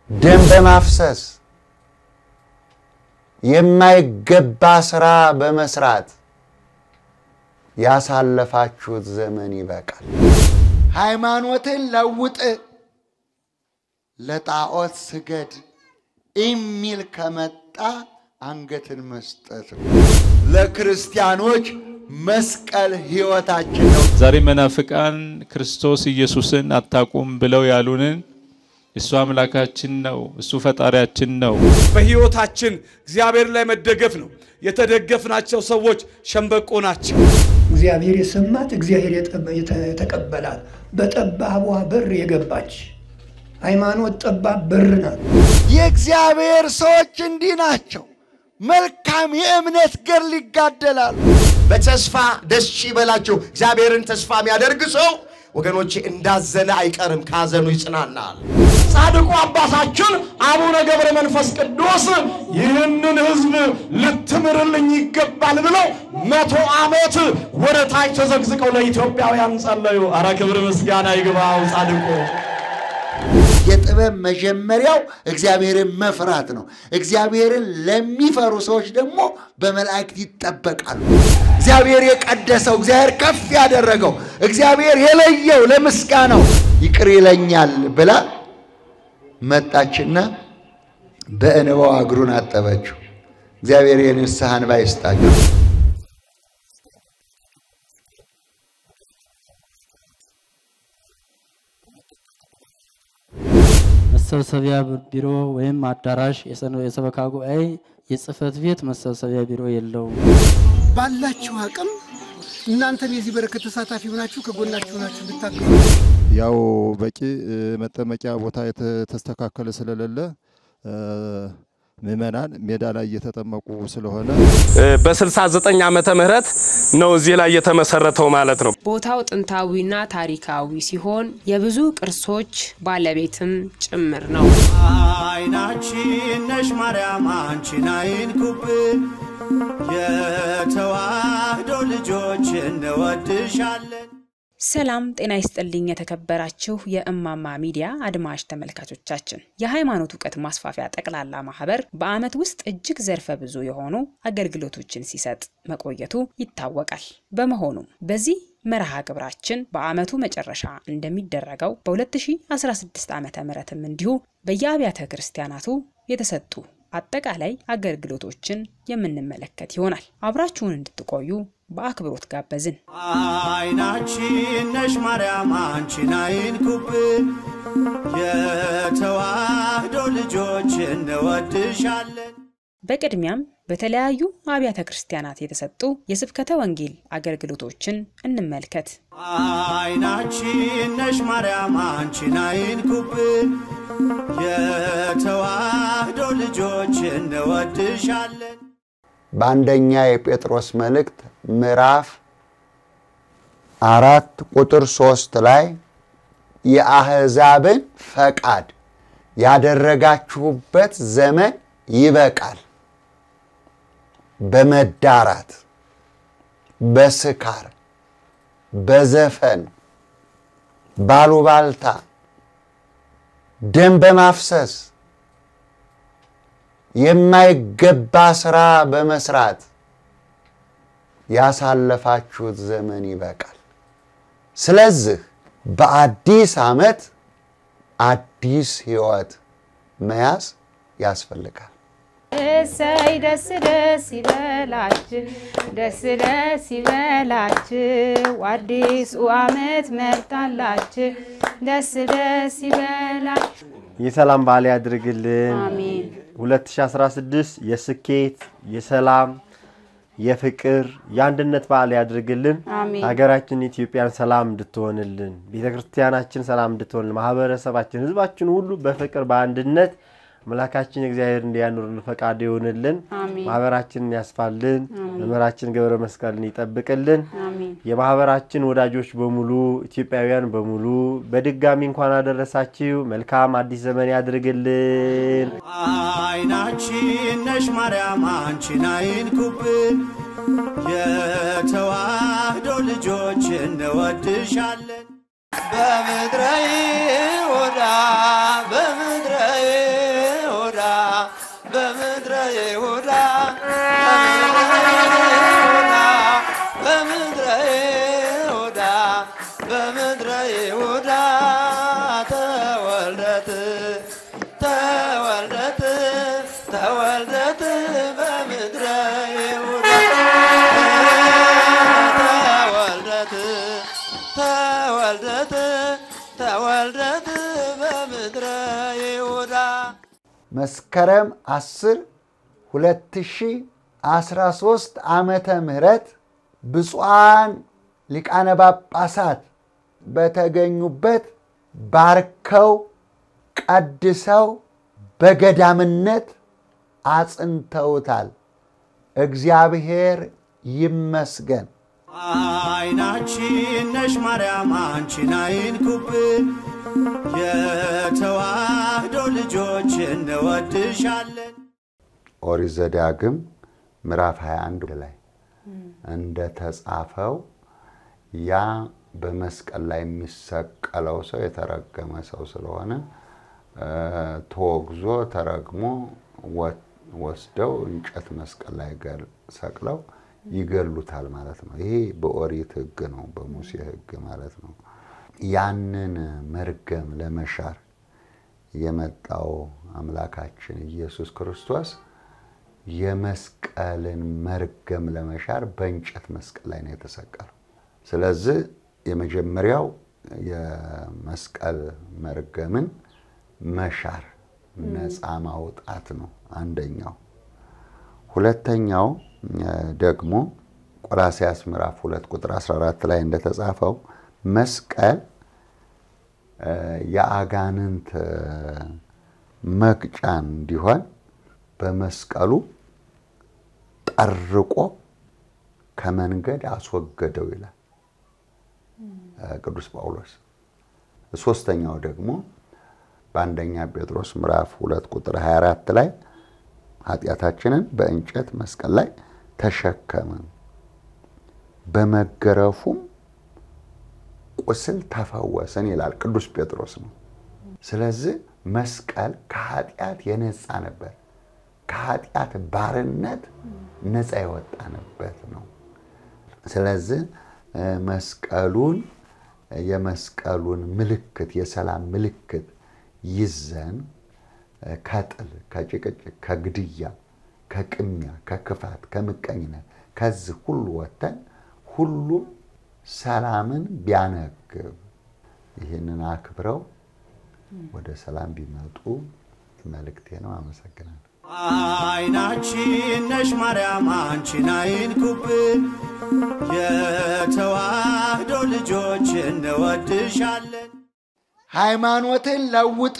ደም በማፍሰስ የማይገባ ስራ በመስራት ያሳለፋችሁት ዘመን ይበቃል። ሃይማኖትን ለውጥ፣ ለጣዖት ስገድ የሚል ከመጣ አንገትን መስጠት ነው። ለክርስቲያኖች መስቀል ሕይወታችን ነው። ዛሬ መናፍቃን ክርስቶስ ኢየሱስን አታቁም ብለው ያሉንን እሱ አምላካችን ነው፣ እሱ ፈጣሪያችን ነው። በሕይወታችን እግዚአብሔር ላይ መደገፍ ነው። የተደገፍናቸው ሰዎች ሸምበቆ ናቸው። እግዚአብሔር የሰማት እግዚአብሔር የተቀበላት በጠባቧ በር የገባች ሃይማኖት ጠባብ በር ናት። የእግዚአብሔር ሰዎች እንዲህ ናቸው። መልካም የእምነት ገድል ይጋደላሉ። በተስፋ ደስ ይበላችሁ። እግዚአብሔርን ተስፋ የሚያደርግ ሰው ወገኖቼ እንዳዘነ አይቀርም፣ ካዘኑ ይጽናናል። ጻድቁ አባታችን አቡነ ገብረ መንፈስ ቅዱስ ይህንን ሕዝብ ልትምርልኝ ይገባል ብለው መቶ ዓመት ወደ ታች ተዘግዝቀው ለኢትዮጵያውያን ጸለዩ። አረ ክብር ምስጋና ይግባው ጻድቁ። የጥበብ መጀመሪያው እግዚአብሔርን መፍራት ነው። እግዚአብሔርን ለሚፈሩ ሰዎች ደግሞ በመላእክት ይጠበቃሉ። እግዚአብሔር የቀደሰው፣ እግዚአብሔር ከፍ ያደረገው፣ እግዚአብሔር የለየው ለምስጋናው ይቅር ይለኛል ብላ መጣችና በእንባዋ እግሩን አጠበችው። እግዚአብሔር የንስሐ እንባ ይስጣቸው። መሰብሰቢያ ቢሮ ወይም አዳራሽ፣ የሰበካ ጉባኤ፣ የጽህፈት ቤት መሰብሰቢያ ቢሮ የለውም። ባላችሁ አቅም እናንተም የዚህ በረከት ተሳታፊ ሆናችሁ ከጎናችሁ ናችሁ እንድታግዙ ያው በቂ መጠመቂያ ቦታ የተስተካከለ ስለሌለ ምዕመናን ሜዳ ላይ እየተጠመቁ ስለሆነ በ69 ዓመተ ምህረት ነው እዚህ ላይ የተመሰረተው ማለት ነው። ቦታው ጥንታዊና ታሪካዊ ሲሆን የብዙ ቅርሶች ባለቤትም ጭምር ነው። አይናችን ነሽ ማርያም አንቺን አይንኩብን፣ የተዋህዶ ልጆች እንወድሻለን። ሰላም ጤና ይስጥልኝ። የተከበራችሁ የእማማ ሚዲያ አድማጭ ተመልካቾቻችን የሃይማኖት እውቀት ማስፋፊያ ጠቅላላ ማህበር በዓመት ውስጥ እጅግ ዘርፈ ብዙ የሆኑ አገልግሎቶችን ሲሰጥ መቆየቱ ይታወቃል። በመሆኑም በዚህ መርሃ ግብራችን በዓመቱ መጨረሻ እንደሚደረገው በ2016 ዓ ምትም እንዲሁ በየአብያተ ክርስቲያናቱ የተሰጡ አጠቃላይ አገልግሎቶችን የምንመለከት ይሆናል። አብራችሁን እንድትቆዩ በአክብሮት ጋበዝን። አይናችን ነሽ ማርያም አንቺን አይንኩብን፣ የተዋህዶ ልጆች እንወድሻለን። በቅድሚያም በተለያዩ አብያተ ክርስቲያናት የተሰጡ የስብከተ ወንጌል አገልግሎቶችን እንመልከት። አይናችን ነሽ ማርያም አንቺን አይንኩብን፣ የተዋህዶ ልጆች እንወድሻለን። በአንደኛ የጴጥሮስ መልእክት ምዕራፍ አራት ቁጥር ሶስት ላይ የአሕዛብን ፈቃድ ያደረጋችሁበት ዘመን ይበቃል፣ በመዳራት በስካር በዘፈን ባሉባልታ ደም በማፍሰስ የማይገባ ስራ በመስራት ያሳለፋችሁት ዘመን ይበቃል። ስለዚህ በአዲስ ዓመት አዲስ ሕይወት መያዝ ያስፈልጋል። እሰይ ደስ ደስ ይበላችሁ፣ ደስ ደስ ይበላችሁ፣ አዲሱ ዓመት መጣላችሁ፣ ደስ ደስ ይበላችሁ። የሰላም በዓል ያድርግልን። አሜን። 2016 የስኬት የሰላም የፍቅር የአንድነት በዓል ያድርግልን። አሜን። ሀገራችን ኢትዮጵያን ሰላም እንድትሆንልን፣ ቤተ ክርስቲያናችን ሰላም እንድትሆንልን፣ ማህበረሰባችን፣ ህዝባችን ሁሉ በፍቅር በአንድነት አምላካችን እግዚአብሔር እንዲያኖርን ፈቃድ ይሆንልን። አሜን። ማህበራችንን ያስፋልን። አሜን። መምህራችን ገብረ መስቀልን ይጠብቅልን። አሜን። የማህበራችን ወዳጆች በሙሉ ኢትዮጵያውያን በሙሉ በድጋሚ እንኳን አደረሳችሁ። መልካም አዲስ ዘመን ያድርግልን። አይናችን ነሽ ማርያም አንቺን አይንኩብን፣ የተዋህዶ ልጆች እንወድሻለን። በምድረ ይሁዳ በምድረ በምድረ ይሁዳ በምድረ ይሁዳ በምድረ ይሁዳ ተወልደት ተወልደት ተወልደት በምድረ ይሁዳ ተወልደት ተወልደት ተወልደት በምድረ ይሁዳ መስከረም 10 2013 ዓመተ ምህረት ብፁዓን ሊቃነ ጳጳሳት በተገኙበት ባርከው ቀድሰው በገዳምነት አጽንተውታል። እግዚአብሔር ይመስገን። አይናችን ነሽ ማርያም አንቺን አይንኩብን፣ የተዋህዶ ልጆች እንወድሻለን። ኦሪት ዘዳግም ምዕራፍ 21 ላይ እንደተጻፈው ያ በመስቀል ላይ የሚሰቀለው ሰው የተረገመ ሰው ስለሆነ ተወግዞ ተረግሞ ወስደው እንጨት መስቀል ላይ ሰቅለው ይገሉታል ማለት ነው። ይሄ በኦሪት ሕግ ነው፣ በሙሴ ሕግ ማለት ነው። ያንን መርገም ለመሻር የመጣው አምላካችን ኢየሱስ ክርስቶስ የመስቀልን መርገም ለመሻር በእንጨት መስቀል ላይ ነው የተሰቀለው። ስለዚህ የመጀመሪያው የመስቀል መርገምን መሻር ነፃ ማውጣት ነው አንደኛው። ሁለተኛው ደግሞ ቆላስያስ ምዕራፍ ሁለት ቁጥር 14 ላይ እንደተጻፈው መስቀል የአጋንንት መቅጫ እንዲሆን በመስቀሉ ጠርቆ ከመንገድ አስወገደው ይላል ቅዱስ ጳውሎስ። ሶስተኛው ደግሞ በአንደኛ ጴጥሮስ ምዕራፍ ሁለት ቁጥር 24 ላይ ኃጢአታችንን በእንጨት መስቀል ላይ ተሸከመ፣ በመገረፉም ቁስል ተፈወሰን ይላል ቅዱስ ጴጥሮስ ነው። ስለዚህ መስቀል ከኃጢአት የነፃ ነበር። ከኃጢአት ባርነት ነፃ የወጣንበት ነው። ስለዚህ መስቀሉን የመስቀሉን ምልክት የሰላም ምልክት ይዘን ከጥል፣ ከጭቅጭቅ፣ ከግድያ፣ ከቅሚያ፣ ከክፋት፣ ከምቀኝነት ከዚህ ሁሉ ወጥተን ሁሉም ሰላምን ቢያነግብ ይህንን አክብረው ወደ ሰላም ቢመጡ መልእክቴ ነው። አመሰግናለሁ። አይናችን ነሽ ማርያም አንቺን አይንኩብን፣ የተዋህዶ ልጆች እንወድሻለን። ሃይማኖትን ለውጥ፣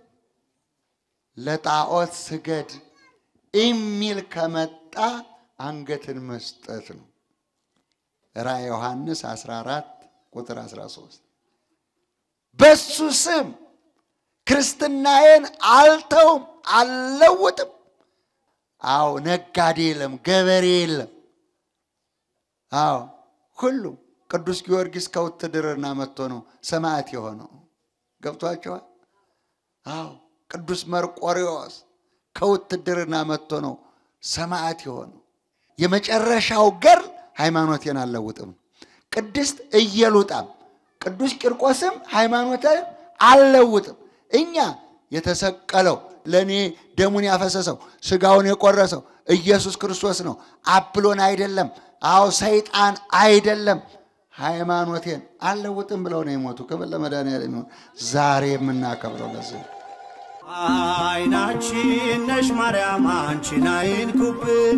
ለጣዖት ስገድ የሚል ከመጣ አንገትን መስጠት ነው። ራዕየ ዮሐንስ 14 ቁጥር 13 በሱ ስም ክርስትናዬን አልተውም አልለውጥም። አዎ ነጋዴ የለም፣ ገበሬ የለም። አዎ ሁሉም ቅዱስ ጊዮርጊስ ከውትድርና መጥቶ ነው ሰማዕት የሆነው። ገብቷቸዋል? አዎ ቅዱስ መርቆሪዎስ ከውትድርና መጥቶ ነው ሰማዕት የሆነው። የመጨረሻው ገር ሃይማኖቴን አልለውጥም። ቅድስት ኢየሉጣም ቅዱስ ቂርቆስም ሃይማኖቴን አልለውጥም። እኛ የተሰቀለው ለእኔ ደሙን ያፈሰሰው ስጋውን የቆረሰው ኢየሱስ ክርስቶስ ነው። አብሎን አይደለም። አዎ ሰይጣን አይደለም። ሃይማኖቴን አልለውጥም ብለው ነው የሞቱ። ክብር ለመድኃኒዓለም ይሁን። ዛሬ የምናከብረው ለዚህ ነው። አይናችን ነሽ ማርያም አንቺን አይንኩብን፣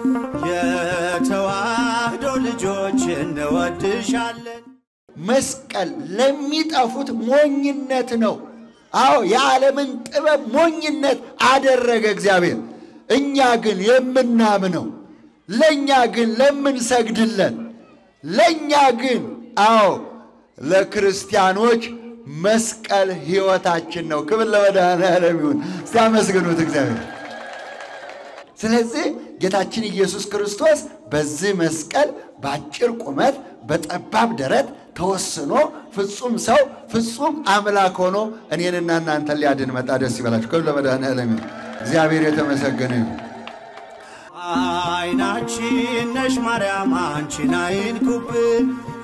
የተዋህዶ ልጆች እንወድሻለን። መስቀል ለሚጠፉት ሞኝነት ነው። አዎ የዓለምን ጥበብ ሞኝነት አደረገ እግዚአብሔር። እኛ ግን የምናምነው ለእኛ ግን ለምንሰግድለን ለእኛ ግን አዎ ለክርስቲያኖች መስቀል ሕይወታችን ነው። ክብር ለመድኃኔዓለም ይሁን። እስቲ አመስግኑት እግዚአብሔር። ስለዚህ ጌታችን ኢየሱስ ክርስቶስ በዚህ መስቀል በአጭር ቁመት በጠባብ ደረት ተወስኖ ፍጹም ሰው ፍጹም አምላክ ሆኖ እኔንና እናንተን ሊያድን መጣ። ደስ ይበላችሁ። ክብር ለመድኃኔዓለም ይሁን። እግዚአብሔር የተመሰገነ ይሁን። አይናችን ነሽ ማርያም አንቺን አይንኩብን፣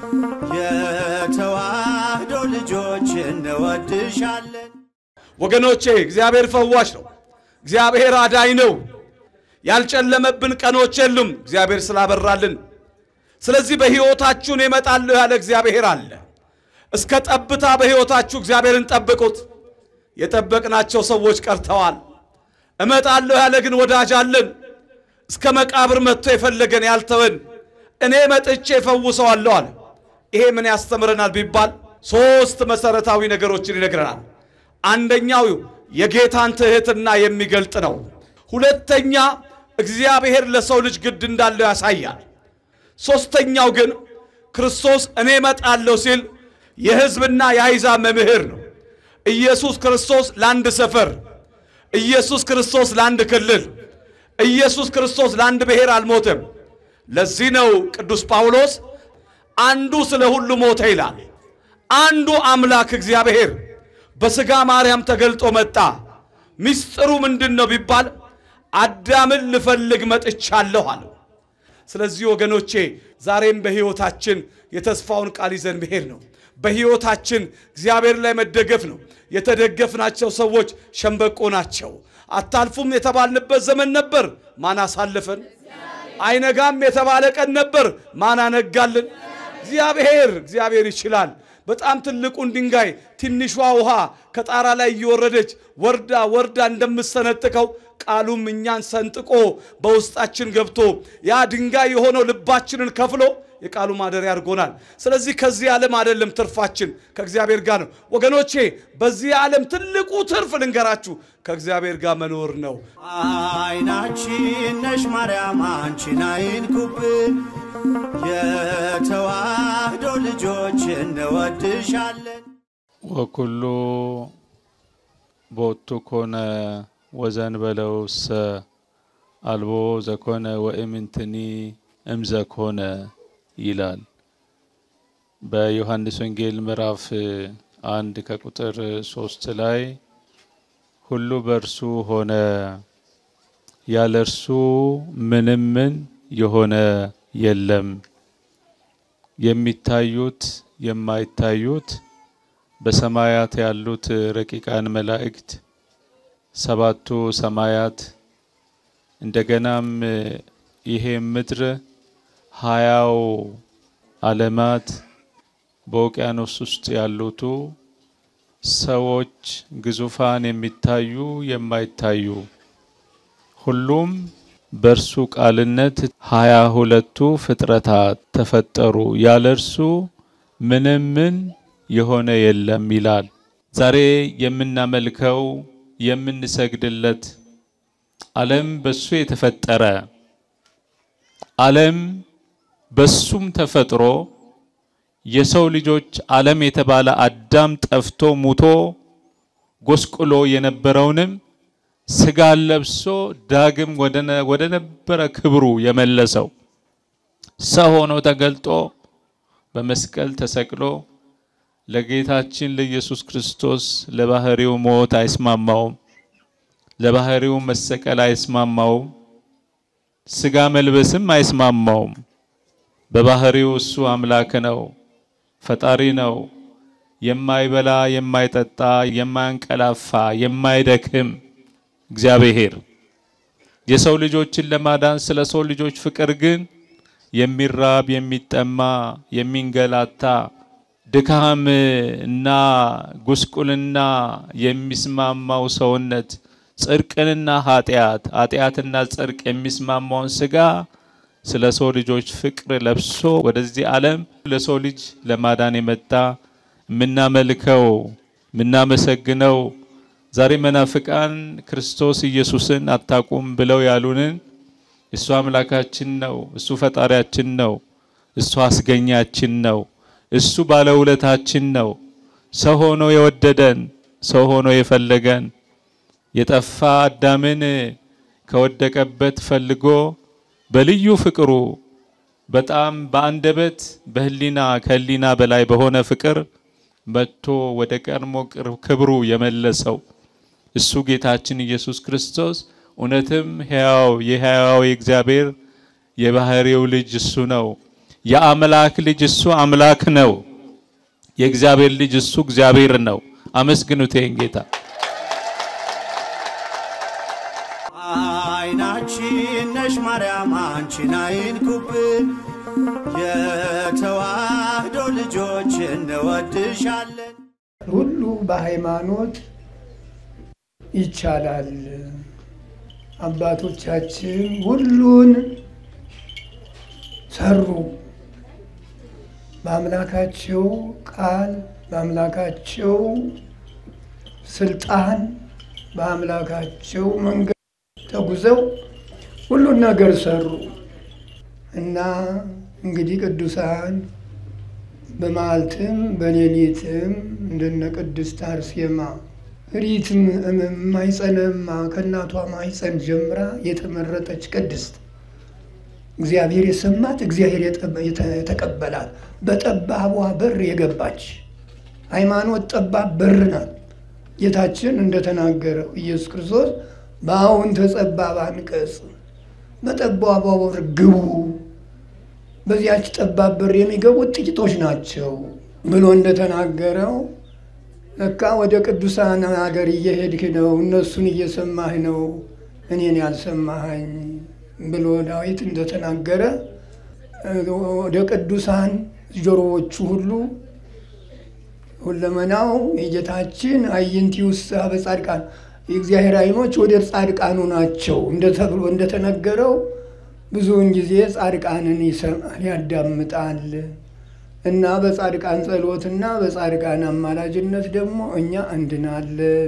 የተዋህዶ ልጆች እንወድሻለን። ወገኖቼ እግዚአብሔር ፈዋሽ ነው። እግዚአብሔር አዳኝ ነው። ያልጨለመብን ቀኖች የሉም እግዚአብሔር ስላበራልን። ስለዚህ በሕይወታችሁን እመጣለሁ ያለ እግዚአብሔር አለ። እስከ ጠብታ በሕይወታችሁ እግዚአብሔርን ጠብቁት። የጠበቅናቸው ሰዎች ቀርተዋል። እመጣለሁ ያለ ግን ወዳጅ አለን። እስከ መቃብር መጥቶ የፈለገን ያልተወን እኔ መጥቼ እፈውሰዋለሁ አለ። ይሄ ምን ያስተምረናል ቢባል ሦስት መሠረታዊ ነገሮችን ይነግረናል። አንደኛው የጌታን ትሕትና የሚገልጥ ነው። ሁለተኛ እግዚአብሔር ለሰው ልጅ ግድ እንዳለው ያሳያል። ሦስተኛው ግን ክርስቶስ እኔ እመጣለሁ ሲል የሕዝብና የአሕዛብ መምህር ነው። ኢየሱስ ክርስቶስ ለአንድ ሰፈር፣ ኢየሱስ ክርስቶስ ለአንድ ክልል፣ ኢየሱስ ክርስቶስ ለአንድ ብሔር አልሞተም። ለዚህ ነው ቅዱስ ጳውሎስ አንዱ ስለ ሁሉ ሞተ ይላል። አንዱ አምላክ እግዚአብሔር በሥጋ ማርያም ተገልጦ መጣ። ምስጢሩ ምንድን ነው ቢባል አዳምን ልፈልግ መጥቻለሁ አለ። ስለዚህ ወገኖቼ ዛሬም በሕይወታችን የተስፋውን ቃል ይዘን መሄድ ነው። በሕይወታችን እግዚአብሔር ላይ መደገፍ ነው። የተደገፍናቸው ሰዎች ሸምበቆ ናቸው። አታልፉም የተባልንበት ዘመን ነበር። ማን አሳለፈን? አይነጋም የተባለ ቀን ነበር። ማን አነጋልን? እግዚአብሔር እግዚአብሔር ይችላል። በጣም ትልቁን ድንጋይ ትንሿ ውሃ ከጣራ ላይ እየወረደች ወርዳ ወርዳ እንደምሰነጥቀው ቃሉም እኛን ሰንጥቆ በውስጣችን ገብቶ ያ ድንጋይ የሆነው ልባችንን ከፍሎ የቃሉ ማደሪያ አድርጎናል። ስለዚህ ከዚህ ዓለም አይደለም ትርፋችን ከእግዚአብሔር ጋር ነው። ወገኖቼ በዚህ ዓለም ትልቁ ትርፍ ልንገራችሁ ከእግዚአብሔር ጋር መኖር ነው። አይናችን ነሽ ማርያም አንቺን አይንኩብን፣ የተዋህዶ ልጆች እንወድሻለን። ወኩሉ ቦቱ ኮነ ወዘንበለውሰ አልቦ ዘኮነ ወእምንትኒ እምዘኮነ ይላል። በዮሐንስ ወንጌል ምዕራፍ አንድ ከቁጥር ሶስት ላይ ሁሉ በእርሱ ሆነ፣ ያለ እርሱ ምንም ምን የሆነ የለም። የሚታዩት የማይታዩት በሰማያት ያሉት ረቂቃን መላእክት ሰባቱ ሰማያት እንደገናም ይሄ ምድር ሀያው ዓለማት በውቅያኖስ ውስጥ ያሉቱ ሰዎች ግዙፋን የሚታዩ የማይታዩ ሁሉም በእርሱ ቃልነት ሀያ ሁለቱ ፍጥረታት ተፈጠሩ። ያለ እርሱ ምንም ምን የሆነ የለም ይላል። ዛሬ የምናመልከው የምንሰግድለት ዓለም በሱ የተፈጠረ ዓለም በሱም ተፈጥሮ የሰው ልጆች ዓለም የተባለ አዳም ጠፍቶ ሙቶ ጎስቁሎ የነበረውንም ስጋን ለብሶ ዳግም ወደ ነበረ ክብሩ የመለሰው ሰው ሆኖ ተገልጦ በመስቀል ተሰቅሎ ለጌታችን ለኢየሱስ ክርስቶስ ለባህሪው ሞት አይስማማውም። ለባህሪው መሰቀል አይስማማውም። ስጋ መልበስም አይስማማውም። በባህሪው እሱ አምላክ ነው፣ ፈጣሪ ነው። የማይበላ የማይጠጣ፣ የማያንቀላፋ፣ የማይደክም እግዚአብሔር የሰው ልጆችን ለማዳን ስለ ሰው ልጆች ፍቅር ግን የሚራብ የሚጠማ የሚንገላታ ድካም እና ጉስቁልና የሚስማማው ሰውነት ጽድቅንና ኃጢአት ኃጢአትና ጽድቅ የሚስማማውን ስጋ ስለ ሰው ልጆች ፍቅር ለብሶ ወደዚህ ዓለም ለሰው ልጅ ለማዳን የመጣ የምናመልከው የምናመሰግነው ዛሬ መናፍቃን ክርስቶስ ኢየሱስን አታቁም ብለው ያሉንን እሱ አምላካችን ነው፣ እሱ ፈጣሪያችን ነው፣ እሱ አስገኛችን ነው፣ እሱ ባለውለታችን ነው፣ ሰው ሆኖ የወደደን፣ ሰው ሆኖ የፈለገን የጠፋ አዳምን ከወደቀበት ፈልጎ በልዩ ፍቅሩ በጣም በአንደበት በህሊና ከህሊና በላይ በሆነ ፍቅር መጥቶ ወደ ቀድሞ ክብሩ የመለሰው እሱ ጌታችን ኢየሱስ ክርስቶስ እውነትም ሕያው የሕያው የእግዚአብሔር የባህሪው ልጅ እሱ ነው። የአምላክ ልጅ እሱ አምላክ ነው። የእግዚአብሔር ልጅ እሱ እግዚአብሔር ነው። አመስግኑት ይህን ጌታ። አይናችን ነሽ ማርያም አንቺን አይንኩብን፣ የተዋህዶ ልጆች እንወድሻለን። ሁሉ በሃይማኖት ይቻላል። አባቶቻችን ሁሉን ሰሩ። በአምላካቸው ቃል፣ በአምላካቸው ስልጣን፣ በአምላካቸው መንገድ ተጉዘው ሁሉን ነገር ሰሩ እና እንግዲህ ቅዱሳን በመዓልትም በሌሊትም እንደነ ቅድስት አርሴማ ሪትም ማይጸነማ ከእናቷ ማይጸን ጀምራ የተመረጠች ቅድስት እግዚአብሔር የሰማት እግዚአብሔር የተቀበላት በጠባቧ በር የገባች ሃይማኖት ጠባብ በር ናት። ጌታችን እንደተናገረው ኢየሱስ ክርስቶስ በአሁን ተጸባብ አንቀጽ በጠባቧ በር ግቡ፣ በዚያች ጠባብ በር የሚገቡት ጥቂቶች ናቸው ብሎ እንደተናገረው ለካ ወደ ቅዱሳን ሀገር እየሄድክ ነው፣ እነሱን እየሰማህ ነው፣ እኔን ያልሰማኸኝ ብሎ ዳዊት እንደተናገረ ወደ ቅዱሳን ጆሮዎቹ ሁሉ ሁለመናው የጌታችን አዕይንቲ ውስጥ በጻድቃን የእግዚአብሔር ዓይኖች ወደ ጻድቃኑ ናቸው እንደተብሎ እንደተነገረው ብዙውን ጊዜ ጻድቃንን ይሰማል፣ ያዳምጣል እና በጻድቃን ጸሎትና በጻድቃን አማላጅነት ደግሞ እኛ እንድናለን።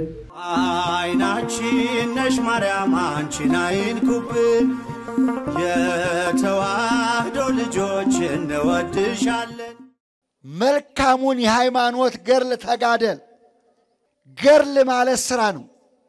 አይናችን ነሽ ማርያም አንቺን አይንኩብን፣ የተዋህዶ ልጆች እንወድሻለን። መልካሙን የሃይማኖት ገርል ተጋደል። ገርል ማለት ስራ ነው።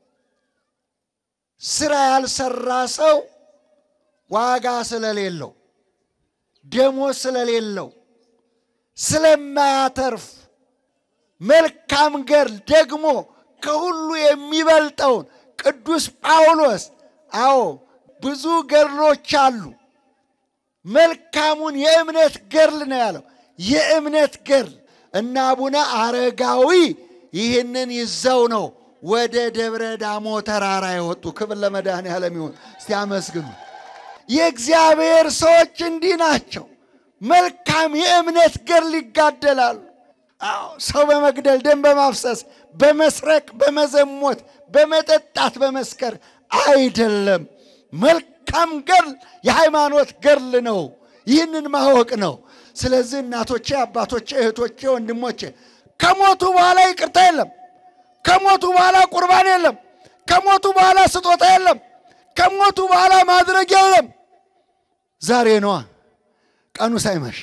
ስራ ያልሰራ ሰው ዋጋ ስለሌለው፣ ደሞዝ ስለሌለው፣ ስለማያተርፍ መልካም ገርል ደግሞ ከሁሉ የሚበልጠውን ቅዱስ ጳውሎስ አዎ ብዙ ገድሎች አሉ። መልካሙን የእምነት ገድል ነው ያለው። የእምነት ገድል እና አቡነ አረጋዊ ይህንን ይዘው ነው ወደ ደብረ ዳሞ ተራራ የወጡ። ክብር ለመድኃኔዓለም ይሁን። እስቲ አመስግኑ። የእግዚአብሔር ሰዎች እንዲህ ናቸው። መልካም የእምነት ገድል ይጋደላሉ። አዎ ሰው በመግደል ደም በማፍሰስ በመስረቅ በመዘሞት በመጠጣት በመስከር አይደለም። መልካም ገድል የሃይማኖት ገድል ነው። ይህንን ማወቅ ነው። ስለዚህ እናቶቼ፣ አባቶቼ፣ እህቶቼ፣ ወንድሞቼ ከሞቱ በኋላ ይቅርታ የለም። ከሞቱ በኋላ ቁርባን የለም። ከሞቱ በኋላ ስጦታ የለም። ከሞቱ በኋላ ማድረግ የለም። ዛሬ ነዋ ቀኑ ሳይመሽ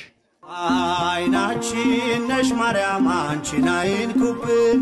አይናችን ነሽ ማርያም አንቺን አይንኩብን፣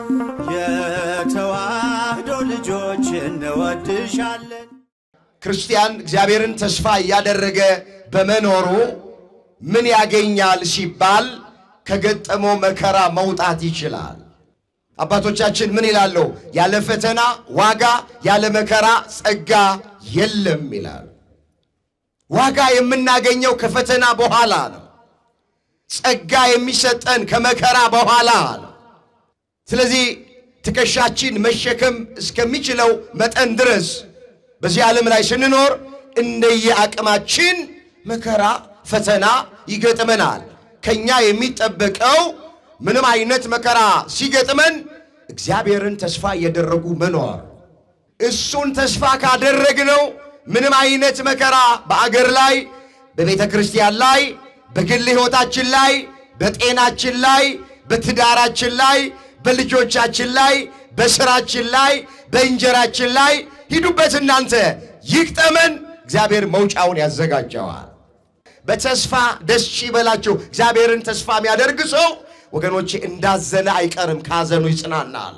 የተዋህዶ ልጆች እንወድሻለን። ክርስቲያን እግዚአብሔርን ተስፋ እያደረገ በመኖሩ ምን ያገኛል ሲባል ከገጠመው መከራ መውጣት ይችላል። አባቶቻችን ምን ይላሉ? ያለ ፈተና ዋጋ፣ ያለ መከራ ጸጋ የለም ይላል። ዋጋ የምናገኘው ከፈተና በኋላ ነው። ጸጋ የሚሰጠን ከመከራ በኋላ ነው። ስለዚህ ትከሻችን መሸከም እስከሚችለው መጠን ድረስ በዚህ ዓለም ላይ ስንኖር እንደየ አቅማችን መከራ፣ ፈተና ይገጥመናል። ከኛ የሚጠበቀው ምንም አይነት መከራ ሲገጥመን እግዚአብሔርን ተስፋ እያደረጉ መኖር። እሱን ተስፋ ካደረግነው ምንም አይነት መከራ በአገር ላይ፣ በቤተ ክርስቲያን ላይ፣ በግል ሕይወታችን ላይ፣ በጤናችን ላይ፣ በትዳራችን ላይ፣ በልጆቻችን ላይ፣ በስራችን ላይ፣ በእንጀራችን ላይ ሂዱበት እናንተ ይግጠመን። እግዚአብሔር መውጫውን ያዘጋጀዋል። በተስፋ ደስ ይበላችሁ። እግዚአብሔርን ተስፋ የሚያደርግ ሰው ወገኖቼ እንዳዘነ አይቀርም፣ ካዘኑ ይጽናናል።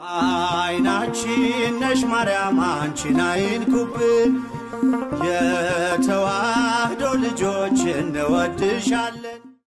አይናችን ነሽ ማርያም አንቺን አይንኩብን፣ የተዋህዶ ልጆች እንወድሻለን።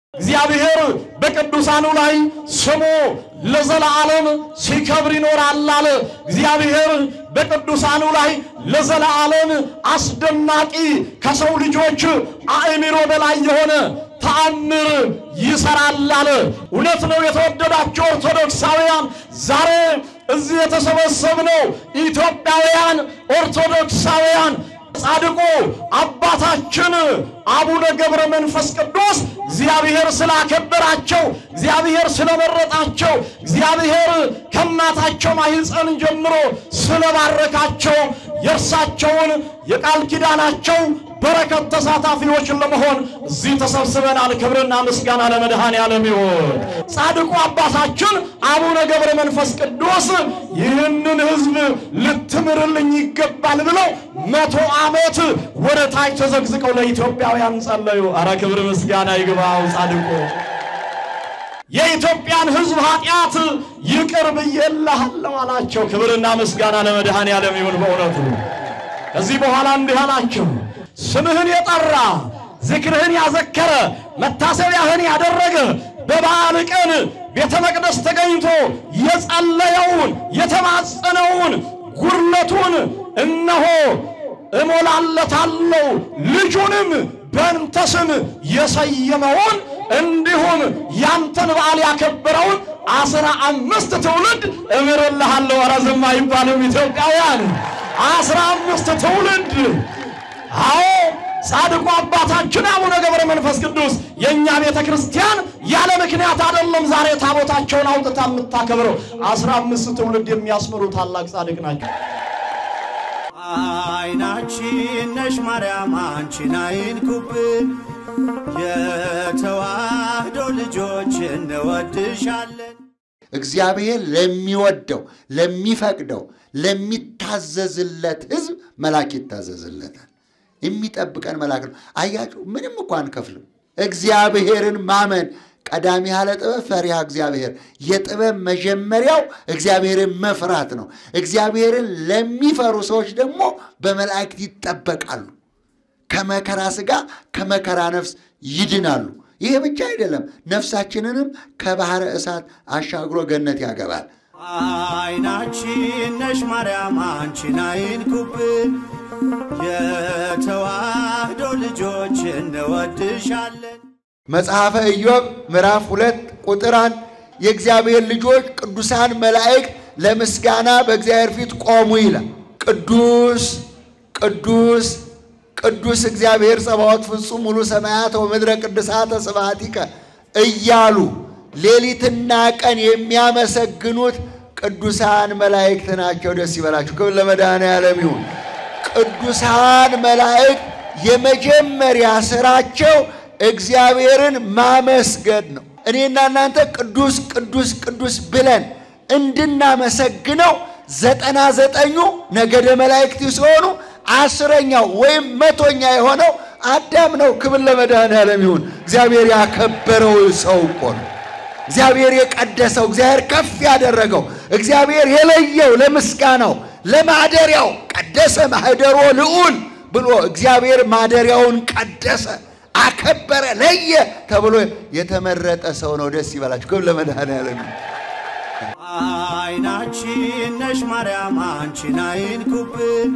እግዚአብሔር በቅዱሳኑ ላይ ስሙ ለዘላለም ሲከብር ይኖራል አለ። እግዚአብሔር በቅዱሳኑ ላይ ለዘላለም አስደናቂ ከሰው ልጆች አእምሮ በላይ የሆነ ተአምር ይሰራል አለ። እውነት ነው። የተወደዳቸው ኦርቶዶክሳውያን ዛሬ እዚህ የተሰበሰብነው ኢትዮጵያውያን ኦርቶዶክሳውያን ጻድቁ አባታችን አቡነ ገብረ መንፈስ ቅዱስ እግዚአብሔር ስላከበራቸው፣ እግዚአብሔር ስለመረጣቸው፣ እግዚአብሔር ከእናታቸው ማኅፀን ጀምሮ ስለባረካቸው የእርሳቸውን የቃል ኪዳናቸው በረከት ተሳታፊዎች ለመሆን እዚህ ተሰብስበናል። ክብርና ምስጋና ለመድኃኔ ዓለም ይሁን። ጻድቁ አባታችን አቡነ ገብረ መንፈስ ቅዱስ ይህንን ሕዝብ ልትምርልኝ ይገባል ብለው መቶ ዓመት ወደ ታች ተዘግዝቀው ለኢትዮጵያውያን ጸለዩ። አረ ክብር ምስጋና ይግባው ጻድቁ የኢትዮጵያን ሕዝብ ኃጢአት ይቅር ብዬልሃለሁ አላቸው። ክብርና ምስጋና ለመድኃኔ ዓለም ይሁን። በእውነቱ ከዚህ በኋላ እንዲህ አላቸው ስምህን የጠራ ዝክርህን ያዘከረ መታሰቢያህን ያደረገ በበዓል ቀን ቤተ መቅደስ ተገኝቶ የጸለየውን የተማጸነውን ጉድለቱን እነሆ እሞላለታለሁ ልጁንም በእንተ ስም የሰየመውን እንዲሁም ያንተን በዓል ያከበረውን አስራ አምስት ትውልድ እምርልሃለሁ። ኧረ ዝም አይባልም ኢትዮጵያውያን አስራ አምስት ትውልድ አዎ ጻድቁ አባታችን አቡነ ገብረ መንፈስ ቅዱስ የእኛ ቤተ ክርስቲያን ያለ ምክንያት አይደለም ዛሬ ታቦታቸውን አውጥታ የምታከብረው። አስራ አምስት ትውልድ የሚያስምሩ ታላቅ ጻድቅ ናቸው። አይናችን ነሽ ማርያም አንቺን አይንኩብን፣ የተዋህዶ ልጆች እንወድሻለን። እግዚአብሔር ለሚወደው ለሚፈቅደው ለሚታዘዝለት ሕዝብ መልአክ ይታዘዝለታል። የሚጠብቀን መልአክ ነው። አያችሁ፣ ምንም እኮ አንከፍልም። እግዚአብሔርን ማመን ቀዳሚ ያለ ጥበብ ፈሪሃ እግዚአብሔር። የጥበብ መጀመሪያው እግዚአብሔርን መፍራት ነው። እግዚአብሔርን ለሚፈሩ ሰዎች ደግሞ በመላእክት ይጠበቃሉ። ከመከራ ሥጋ ከመከራ ነፍስ ይድናሉ። ይሄ ብቻ አይደለም፣ ነፍሳችንንም ከባሕረ እሳት አሻግሮ ገነት ያገባል። አይናችን ነሽ ማርያም አንቺን አይንኩብን፣ የተዋህዶ ልጆች እንወድሻለን። መጽሐፈ ኢዮብ ምዕራፍ ሁለት ቁጥር አንድ የእግዚአብሔር ልጆች ቅዱሳን መላእክት ለምስጋና በእግዚአብሔር ፊት ቆሙ ይላል። ቅዱስ ቅዱስ ቅዱስ እግዚአብሔር ጸባዖት ፍጹም ሙሉ ሰማያት ወምድረ ቅድሳተ ስብሐቲከ እያሉ ሌሊትና ቀን የሚያመሰግኑት ቅዱሳን መላእክት ናቸው። ደስ ይበላችሁ። ክብር ለመድኃኔዓለም ይሁን። ቅዱሳን መላእክት የመጀመሪያ ስራቸው እግዚአብሔርን ማመስገን ነው። እኔና እናንተ ቅዱስ ቅዱስ ቅዱስ ብለን እንድናመሰግነው ዘጠና ዘጠኙ ነገደ መላእክት ሲሆኑ አስረኛው ወይም መቶኛ የሆነው አዳም ነው። ክብር ለመድኃኔዓለም ይሁን። እግዚአብሔር ያከበረው ሰው እኮ ነው። እግዚአብሔር የቀደሰው፣ እግዚአብሔር ከፍ ያደረገው፣ እግዚአብሔር የለየው ለምስጋናው ለማደሪያው ቀደሰ ማህደሮ ልዑል ብሎ እግዚአብሔር ማደሪያውን ቀደሰ፣ አከበረ፣ ለየ ተብሎ የተመረጠ ሰው ነው። ደስ ይበላችሁ። ክብር ለመድኃኔዓለም ይሁን። አይናችን ነሽ ማርያም አንቺን አይንኩብን፣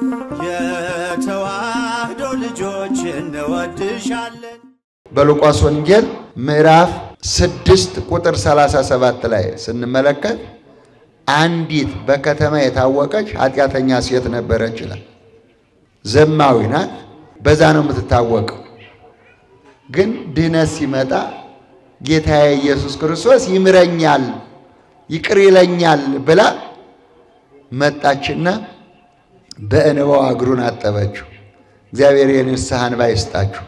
የተዋህዶ ልጆች እንወድሻለን። በሉቃስ ወንጌል ምዕራፍ ስድስት ቁጥር 37 ላይ ስንመለከት አንዲት በከተማ የታወቀች ኃጢአተኛ ሴት ነበረች ይላል። ዘማዊ ናት። በዛ ነው የምትታወቀው። ግን ድህነት ሲመጣ ጌታዬ ኢየሱስ ክርስቶስ ይምረኛል፣ ይቅር ይለኛል ብላ መጣችና በእንባዋ እግሩን አጠበችው። እግዚአብሔር የንስሐ እንባ ይስጣችሁ።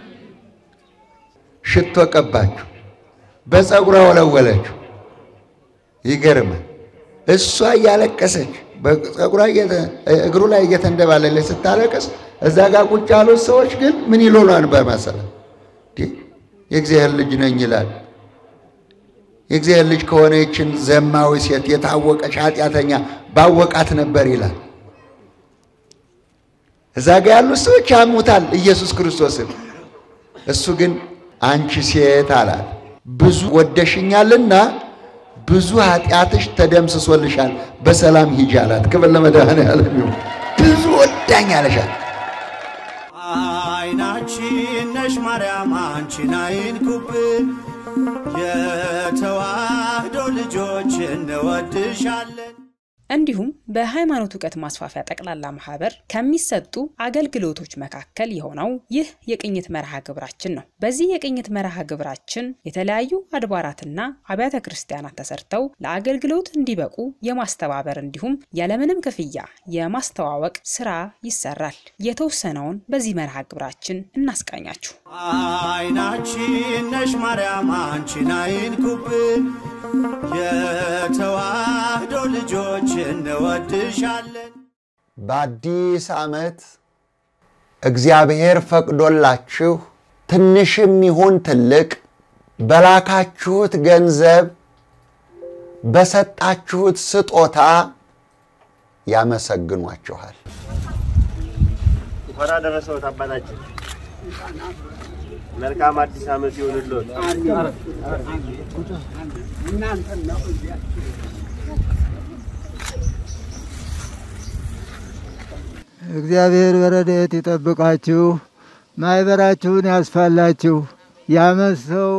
ሽቶ ቀባችሁ፣ በፀጉሯ ወለወለችው። ይገርማል። እሷ እያለቀሰች በፀጉሯ እግሩ ላይ እየተንደባለለች ስታለቅስ፣ እዛ ጋር ቁጭ ያሉት ሰዎች ግን ምን ይሉናል በመሰለ የእግዚአብሔር ልጅ ነኝ ይላል። የእግዚአብሔር ልጅ ከሆነ ይችን ዘማዊ ሴት የታወቀች ኃጢአተኛ ባወቃት ነበር ይላል። እዛ ጋ ያሉት ሰዎች ያሙታል ኢየሱስ ክርስቶስን። እሱ ግን አንቺ ሴት አላት ብዙ ወደሽኛልና ብዙ ኃጢአትሽ ተደምስሶልሻል፣ በሰላም ሂጂ አላት። ክብር ለመድኃኔዓለም ይሁን። ብዙ ወዳኝ አለሻል። አይናችን ነሽ ማርያም አንቺን አይንኩብን፣ የተዋህዶ ልጆች እንወድሻለን። እንዲሁም በሃይማኖት እውቀት ማስፋፊያ ጠቅላላ ማህበር ከሚሰጡ አገልግሎቶች መካከል የሆነው ይህ የቅኝት መርሃ ግብራችን ነው። በዚህ የቅኝት መርሃ ግብራችን የተለያዩ አድባራትና አብያተ ክርስቲያናት ተሰርተው ለአገልግሎት እንዲበቁ የማስተባበር እንዲሁም ያለምንም ክፍያ የማስተዋወቅ ስራ ይሰራል። የተወሰነውን በዚህ መርሃ ግብራችን እናስቃኛችሁ። አይናችን ነሽ ማርያም አንቺን አይንኩብን፣ የተዋህዶ ልጆች እንወድሻለን። በአዲስ ዓመት እግዚአብሔር ፈቅዶላችሁ ትንሽም ይሁን ትልቅ በላካችሁት ገንዘብ በሰጣችሁት ስጦታ ያመሰግኗችኋል። እንኳን አደረሰዎት አባታችን። መልካም አዲስ ዓመት ይሁንልዎት። እግዚአብሔር በረድኤት ይጠብቃችሁ፣ ማኅበራችሁን ያስፋላችሁ፣ የዓመት ሰው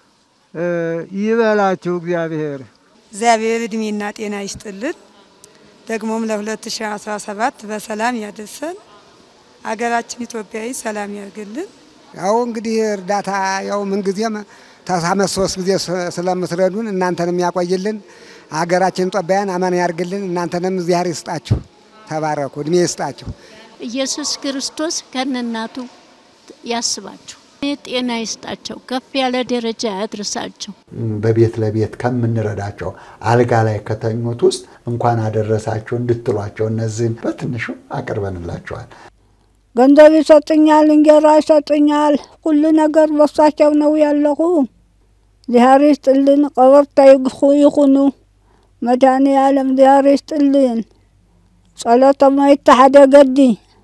ይበላችሁ። እግዚአብሔር እግዚአብሔር እድሜና ጤና ይስጥልን። ደግሞም ለ2017 በሰላም ያደርሰን። አገራችን ኢትዮጵያዊ ሰላም ያርግልን። ያው እንግዲህ እርዳታ ያው ምንጊዜም ተሳመት ሶስት ጊዜ ስለምትረዱን እናንተንም ያቆይልን። አገራችን ኢትዮጵያን አማን ያርግልን። እናንተንም እግዚአብሔር ይስጣችሁ። ተባረኩ፣ እድሜ ይስጣችሁ። ኢየሱስ ክርስቶስ ከነናቱ ያስባቸው፣ ጤና ይስጣቸው፣ ከፍ ያለ ደረጃ ያድርሳቸው። በቤት ለቤት ከምንረዳቸው አልጋ ላይ ከተኙት ውስጥ እንኳን አደረሳችሁ እንድትሏቸው እነዚህን በትንሹ አቅርበንላቸዋል። ገንዘብ ይሰጥኛል፣ እንጀራ ይሰጥኛል። ሁሉ ነገር በሳቸው ነው ያለሁ። እግዚአብሔር ይስጥልን፣ ቀበርታ ይኹኑ። መድኃኔዓለም እግዚአብሔር ይስጥልን። ጸሎቶም ይተሓደገዲ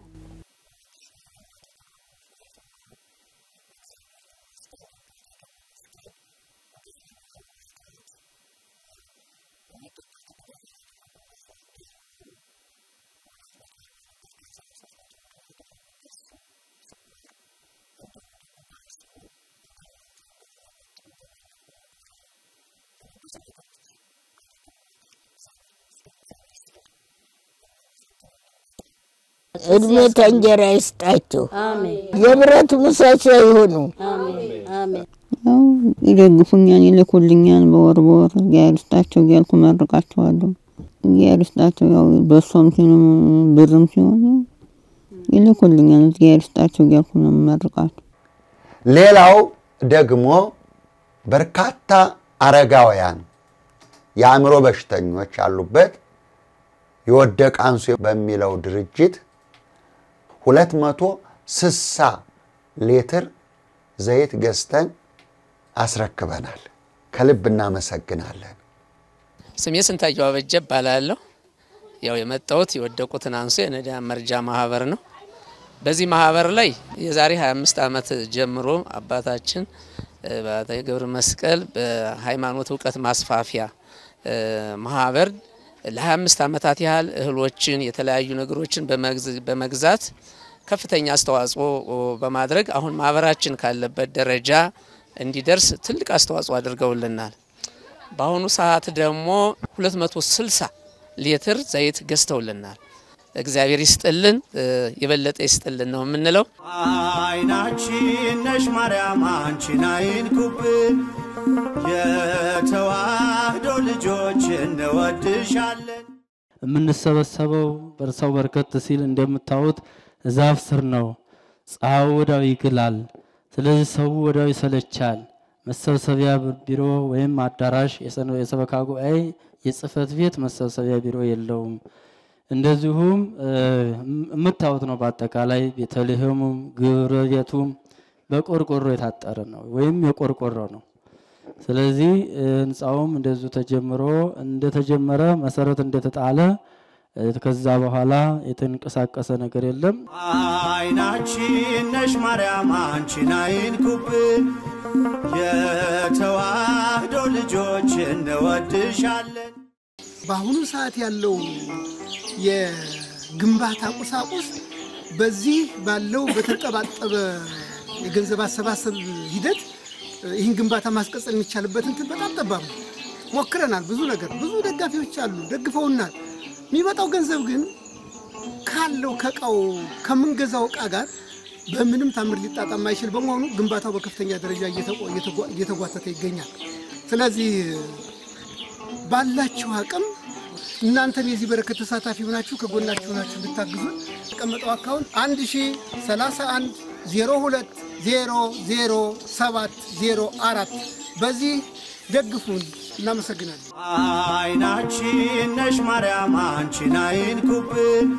እድሜ ከእንጀራ ይስጣቸው፣ የብረት ምሰሶ ይሁኑ። ያው ይደግፉኛል፣ ይልኩልኛል በወር በወር እግዚአብሔር ይስጣቸው እያልኩ መርቃቸዋለሁ። እግዚአብሔር ይስጣቸው። ያው በሶም ሲሆን ብርም ሲሆን ይልኩልኛል። እግዚአብሔር ይስጣቸው እያልኩ ነው የምመርቃቸው። ሌላው ደግሞ በርካታ አረጋውያን የአእምሮ በሽተኞች ያሉበት የወደቀ አንሱ በሚለው ድርጅት ሁለት መቶ ስሳ ሊትር ዘይት ገዝተን አስረክበናል። ከልብ እናመሰግናለን። ስሜ ስንታየው አበጀ እባላለሁ። ያው የመጣሁት የወደቁትን አንሱ የነዳያን መርጃ ማህበር ነው። በዚህ ማህበር ላይ የዛሬ 25 ዓመት ጀምሮ አባታችን በአታዊ ገብረ መስቀል በሃይማኖት እውቀት ማስፋፊያ ማህበር ለ25 ዓመታት ያህል እህሎችን የተለያዩ ነገሮችን በመግዛት ከፍተኛ አስተዋጽኦ በማድረግ አሁን ማህበራችን ካለበት ደረጃ እንዲደርስ ትልቅ አስተዋጽኦ አድርገውልናል። በአሁኑ ሰዓት ደግሞ 260 ሊትር ዘይት ገዝተውልናል። እግዚአብሔር ይስጥልን፣ የበለጠ ይስጥልን ነው የምንለው። አይናችን ነሽ ማርያም አንቺን አይንኩብን፣ የተዋህዶ ልጆች እንወድሻለን። የምንሰበሰበው በርሰው በርከት ሲል እንደምታዩት ዛፍ ስር ነው። ፀሐዩ ወዲያው ይግላል። ስለዚህ ሰው ወዲያው ይሰለቻል። መሰብሰቢያ ቢሮ ወይም አዳራሽ የሰበካ ጉባኤ የጽህፈት ቤት መሰብሰቢያ ቢሮ የለውም። እንደዚሁም የምታዩት ነው። በአጠቃላይ ቤተልሔሙም ግብረ ቤቱም በቆርቆሮ የታጠረ ነው ወይም የቆርቆሮ ነው። ስለዚህ ህንፃውም እንደዚሁ ተጀምሮ እንደተጀመረ መሰረት እንደተጣለ ከዛ በኋላ የተንቀሳቀሰ ነገር የለም። አይናችን ነሽ ማርያም አንቺን አይንኩብን፣ የተዋህዶ ልጆች እንወድሻለን። በአሁኑ ሰዓት ያለው የግንባታ ቁሳቁስ በዚህ ባለው በተንጠባጠበ የገንዘብ አሰባሰብ ሂደት ይህን ግንባታ ማስቀጠል የሚቻልበት እንትን በጣም ጠባብ ነው። ሞክረናል። ብዙ ነገር ብዙ ደጋፊዎች አሉ፣ ደግፈውናል። የሚመጣው ገንዘብ ግን ካለው ከእቃው ከምንገዛው እቃ ጋር በምንም ታምር ሊጣጣም አይችል በመሆኑ ግንባታው በከፍተኛ ደረጃ እየተጓተተ ይገኛል። ስለዚህ ባላችሁ አቅም እናንተም የዚህ በረከት ተሳታፊ ሆናችሁ ከጎናችሁ ሆናችሁ እንድታግዙን የተቀመጠው አካውንት 1031 02 00704 በዚህ ደግፉን። እናመሰግናለን። አይናችን ነሽ ማርያም አንቺን አይንኩብን፣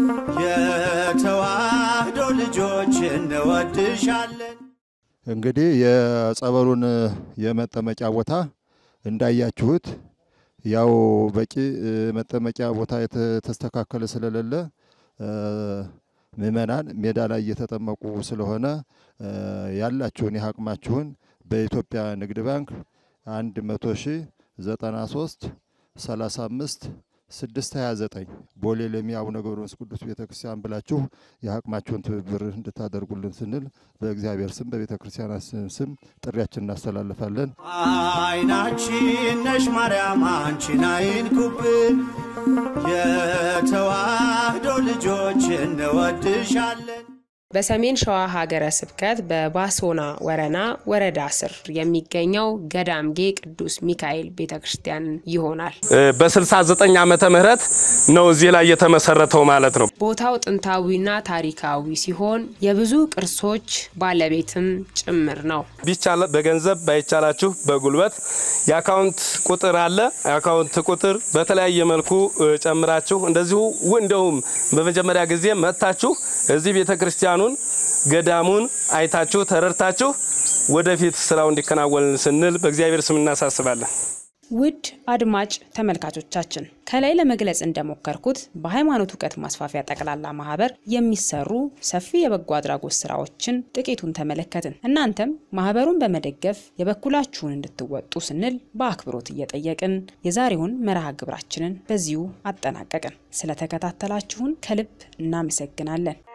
የተዋህዶ ልጆች እንወድሻለን። እንግዲህ የጸበሉን የመጠመቂያ ቦታ እንዳያችሁት ያው በቂ መጠመቂያ ቦታ የተስተካከለ ስለሌለ ምእመናን ሜዳ ላይ እየተጠመቁ ስለሆነ ያላችሁን የአቅማችሁን በኢትዮጵያ ንግድ ባንክ አንድ መቶ ሺህ ዘጠና ሶስት ሰላሳ አምስት ስድስት ሀያ ዘጠኝ ቦሌ ለሚ አቡነ ገብረ መንፈስ ቅዱስ ቤተ ክርስቲያን ብላችሁ የአቅማችሁን ትብብር እንድታደርጉልን ስንል በእግዚአብሔር ስም በቤተ ክርስቲያናችን ስም ጥሪያችን እናስተላልፋለን። አይናችን ነሽ ማርያም አንቺን አይንኩብን፣ የተዋህዶ ልጆች እንወድሻለን። በሰሜን ሸዋ ሀገረ ስብከት በባሶና ወረና ወረዳ ስር የሚገኘው ገዳምጌ ቅዱስ ሚካኤል ቤተ ክርስቲያን ይሆናል። በ69 ዓመተ ምህረት ነው እዚህ ላይ የተመሰረተው ማለት ነው። ቦታው ጥንታዊና ታሪካዊ ሲሆን የብዙ ቅርሶች ባለቤትም ጭምር ነው። ቢቻል በገንዘብ ባይቻላችሁ በጉልበት የአካውንት ቁጥር አለ። የአካውንት ቁጥር በተለያየ መልኩ ጨምራችሁ እንደዚሁ እንደውም በመጀመሪያ ጊዜ መጥታችሁ እዚህ ቤተ ክርስቲያኑን ገዳሙን አይታችሁ ተረድታችሁ ወደፊት ስራው እንዲከናወን ስንል በእግዚአብሔር ስም እናሳስባለን። ውድ አድማጭ ተመልካቾቻችን ከላይ ለመግለጽ እንደሞከርኩት በሃይማኖት እውቀት ማስፋፊያ ጠቅላላ ማህበር የሚሰሩ ሰፊ የበጎ አድራጎት ስራዎችን ጥቂቱን ተመለከትን። እናንተም ማህበሩን በመደገፍ የበኩላችሁን እንድትወጡ ስንል በአክብሮት እየጠየቅን የዛሬውን መርሃ ግብራችንን በዚሁ አጠናቀቅን። ስለተከታተላችሁን ከልብ እናመሰግናለን።